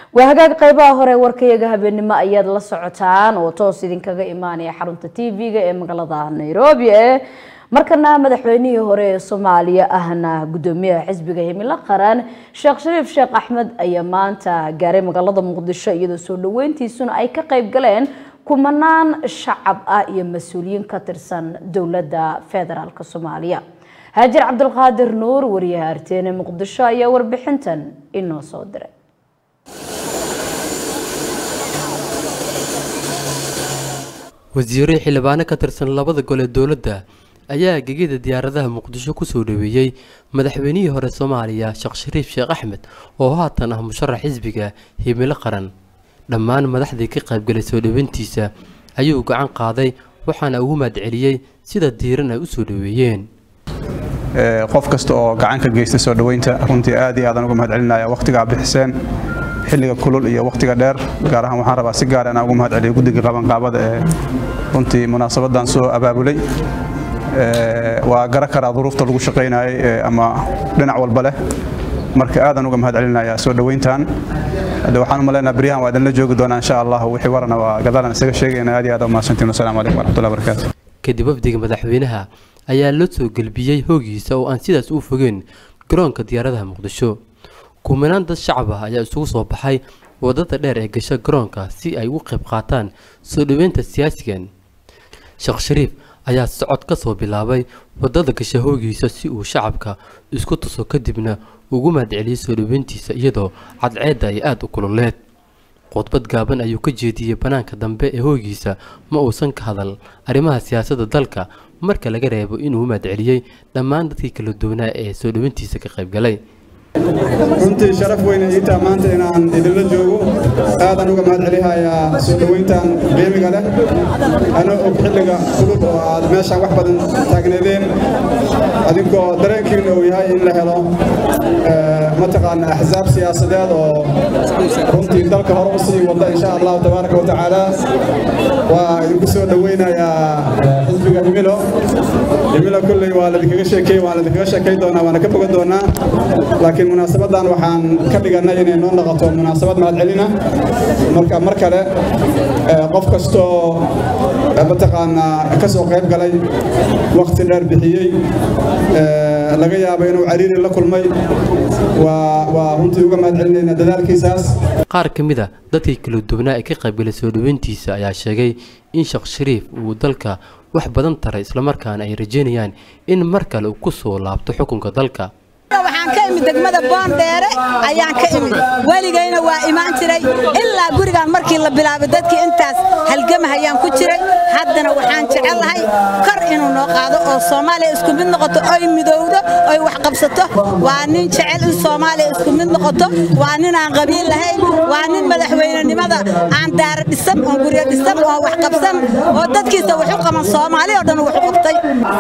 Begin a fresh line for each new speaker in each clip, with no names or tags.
waa hagaag qeybaha hore warkayaga habeenimo ayaad la socotaan oo toos idinkaga imaanaya xarunta t v-ga ee magaalada nairobi ee markana madaxweynihii hore ee soomaaliya ahna gudoomiyaha xisbiga himilo qaran sheekh shariif sheekh axmed ayaa maanta gaaray magaalada muqdisho iyadoo soo dhaweyntiisuna ay ka qeyb galeen kumanaan shacab ah iyo mas-uuliyiin ka tirsan dowladda federaalk soomaaliya haajir cabdulqaadir nuur wariyaha arteene muqdisho ayaa warbixintan inoo soo diray
wasiiro xildhibaano ka tirsan labada gol ee dowladda ayaa gegida diyaaradaha muqdisho kusoo dhaweeyey madaxweynihii hore soomaaliya sheekh shariif sheekh axmed oo haatan ah musharax xisbiga himilo qaran dhammaan madaxdii ka qaybgalay soo dhaweyntiisa ayuu gacan qaaday waxaana ugu mahadceliyey sida diiran ay u soo dhaweeyeen
qof kasta oo gacan ka geysta soo dhaweynta runtii aad iyo aadaan uga mahadcelinaya wakhtigaa bixiseen xilliga kulul iyo wakhtiga dheer gaar ahaan waxaan rabaa si gaar inaan ugu mahadceliyo guddiga qabanqaabada ee runtii munaasabadan soo abaabulay waa gara karaa duruufta lagu shaqaynayay ama dhinac walba leh marka aadaan uga mahadcelinayaa soo dhaweyntan hadde waxaan u maleynayaa beryahan waa idinla joogi doonaa insha allah wixii warana waa gadaalan isaga sheegayna aad iyo aad umahadsantiin wasalaamu calaykum waraxmatullahi barakaatu
kadib wafdiga madaxweynaha ayaa la soo gelbiyey hoogiisa oo aan sidaas u fogeen garoonka diyaaradaha muqdisho kumanaan dad shacab ah ayaa isugu soo baxay wadada dheer ee gasha garoonka si ay ugu qayb qaataan soo dhaweynta siyaasigan sheekh shariif ayaa socod ka soo bilaabay wadada gasha hoogiisa si uu shacabka isku tuso kadibna ugu mahadceliyey soo dhaweyntiisa iyadoo cadceedda ay aada u kululeed khudbad gaaban ayuu ka jeediyey bannaanka dambe ee hoogiisa ma uusan ka hadal arrimaha siyaasadda dalka marka laga reebo inuu mahadceliyey dhammaan dadkii kala duwanaa ee soo dhaweyntiisa ka qaybgalay
runtii sharaf weyne iitaa maanta inaan idinla joogo aadaan uga mahad celihayaa soo dhoweyntan qiimiga leh ana og xilliga kulul oo aad meeshaan wax badan taagneedeen adinkoo dareenkiina uu yahay in la helo mataqaana axsaab siyaasadeed oo runtii dalka hore u sii wada insha allahu tabaaraka wa tacaala waa idinku soo dhoweynayaa xisbiga himilo himilo kolley waa ladinkaga sheekey waan ladinkaga sheekay doonaa waana ka bogan doonaa laakiin munaasabadan waxaan ka dhiganay inay noo noqoto munaasabad mahadcelina marka mar kale qof kastoo mataqaanaa ka soo qayb galay wakhti dheer bixiyey laga yaabo inuu cariiri la kulmay waa runtii uga mahadcelinaynaa dadaalkiisaas
qaar ka mid a dadkii kala duwanaa ee ka qaybgalay soo dhaweyntiisa ayaa sheegay in sheekh shariif uu dalka wax badan taray islamarkaana ay rajeynayaan in mar kale uu ku soo laabto xukunka dalka
waxaan ka imid degmada boondheere ayaan ka imid weligayna waa imaan jiray ilaa gurigaan markii la bilaabay dadkii intaas halgamahayaan ku jiray haddana waxaan jecelahay kor inuu noo qaado oo soomaaliya isku mid noqoto oy midowdo oy wax qabsato waa nin jecel in soomaaliya isku mid noqoto waa nin aan qabiil lahayn waa nin madaxweynenimada aan daara dhisan oon guryo dhisan oo wax qabsan oo dadkiisa wax u qaban soomaali oo dhan wax u qabtay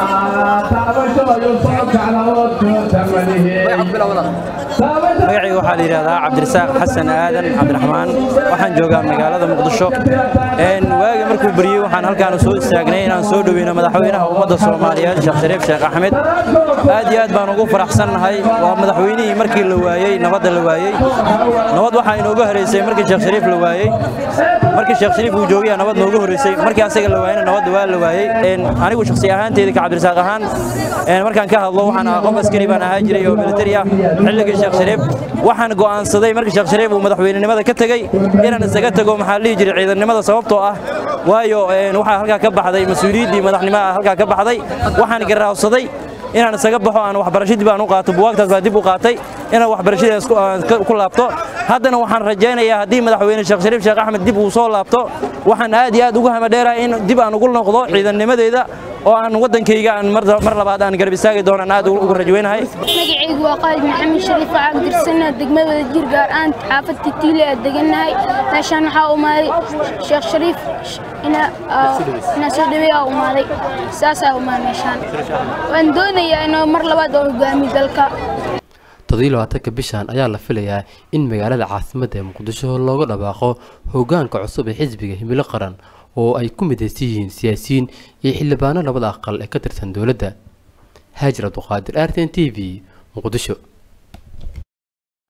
magacayga waxaa la yidhahdaa cabdirasaaq xasan aadan cabdiraxmaan waxaan joogaa magaalada muqdisho waagi markuu beryey waxaan halkaan soo istaagnay inaan soo dhoweyno madaxweynaha ummadda soomaaliyeed sheekh shariif sheekh axmed aad iyo aad baan ugu faraxsannahay waa madaxweynihii markii la waayey nabadda la waayey nabad waxaa inooga horeysay markii sheekh shariif la waayey markii sheekh shariif uu joogaya nabad nooga horeysay markii asaga la waayena nabadda waa la waayey anigu shakhsi ahaanteeda ka cabdirasaaq ahaan markaan ka hadlo waxaan ahaa qof askari baan ahaa jiray oo militari ah xilligii sheekh shariif waxaan go'aansaday markii sheekh shariif uu madaxweynenimada ka tegey inaan isaga tago maxaa la dhihi jiray ciidannimada sababtoo ah waayo waxaa halkaa ka baxday mas-uuliyaddii madaxnimo ah halkaa ka baxday waxaan garaawsaday inaan isaga baxo aan waxbarashadii baan u qaato buwaagtaas baan dib u qaatay inaan waxbarashadaas ku laabto haddana waxaan rajaynayaa haddii madaxweyne sheekh shariif sheekh axmed dib uu soo laabto waxaan aad iyo aad ugu hamadheerahay in dib aan ugu noqdo ciidannimadeeda oo aan waddankayga aan mar labaad aan garab istaagi doono aan aad ugu rajweynahay
magacaygu waa qaalid maxamed shariif waxaan dirsanaa degmada jir gaar ahaan xaafadta tiile aad degannahay meeshaan waxaa umaaday sheekh shariif inaa soo dhaweeyaa umaaday saasaa umaaday meeshaan waan doonayaa inuu mar labaad oo hogaamiyo dalka
toddobiyi labaatanka bishan ayaa la filayaa in magaalada caasimadda ee muqdisho looga dhawaaqo hoggaanka cusub ee xisbiga himilo qaran oo ay ku midaysan yihiin siyaasiyiin iyo xildhibaano labada aqal ee ka tirsan dowladda haajir abduqaadir arten t v muqdisho